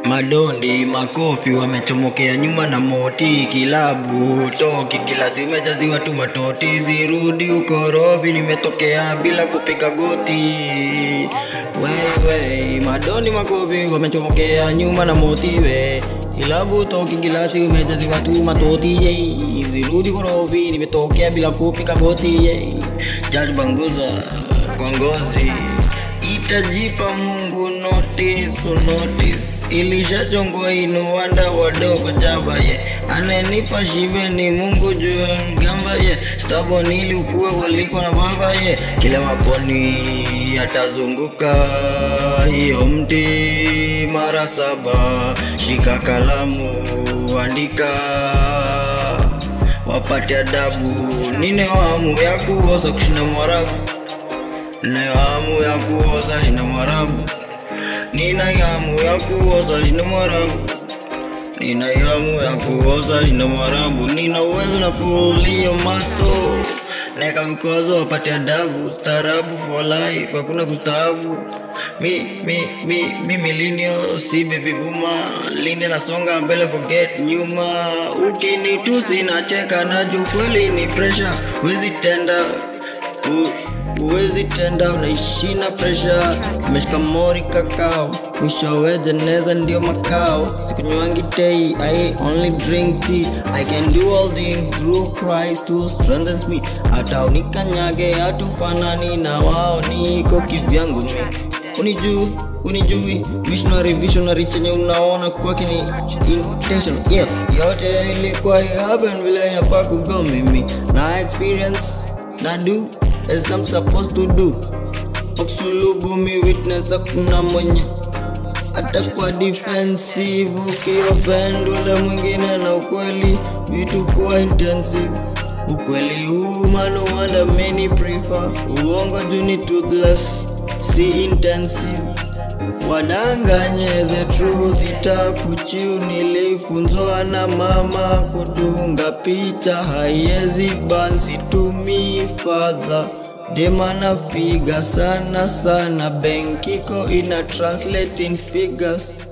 Madondi makofi wamechomokea nyuma na moti kilabu toki kila zimejaziwa tu matoti zirudi ukorofi nimetokea bila kupiga goti wewe madondi makofi wamechomokea nyuma na moti we kilabu toki gilasi umejaziwa tu matoti ye zirudi korofi nimetokea bila kupiga goti ye Judge Banguza kwa ngozi itajipa Mungu notice notice ilishachongwa inuwanda wadogo jaba ye anenipa shibe ni Mungu juu mgamba ye stabon ili ukue kuliko na baba ye kila maponi atazunguka hiyo mti mara saba shika kalamu andika wapate adabu nine hamu ya kuosa kushinda mwarabu Ninayo hamu ya kuoza shina mwarabu Nina hamu ya kuoza shina mwarabu Nina hamu ya kuoza shina mwarabu Nina uwezo na pulio maso Neka vikwazo wapate adabu Staarabu for life hakuna kustaafu Mi, mi, mi, mi millennial si baby boomer Lini nasonga mbele forget nyuma Ukinitusi nacheka na juu kweli ni pressure Wezi tenda U, Uwezi tenda unaishi na presha, umeshika mori kakao, mwishowe jeneza ndio makao. Sikunywangi tei, I only drink tea. I can do all things through Christ who strengthens me. Hata unikanyage hatufanani na wao, niko kivyangu mi. Unijui, unijui, visionary, visionary chenye unaona kwake ni intention. Yeah, yote ilikuwa happen vile inafaa kugo mimi na experience na do as I'm supposed to do. Oksulubu mi witness hakuna mwenye atakuwa defensive ukioffend ule mwingine na ukweli vitu kuwa intensive ukweli huu mano wanda many prefer uongo juu ni toothless si intensive wadanganye the truth itakuchiu nilifunzwa na mama kudunga picha haiezi bansi tumi fadha demana figa sana sana benkiko ina translate in figures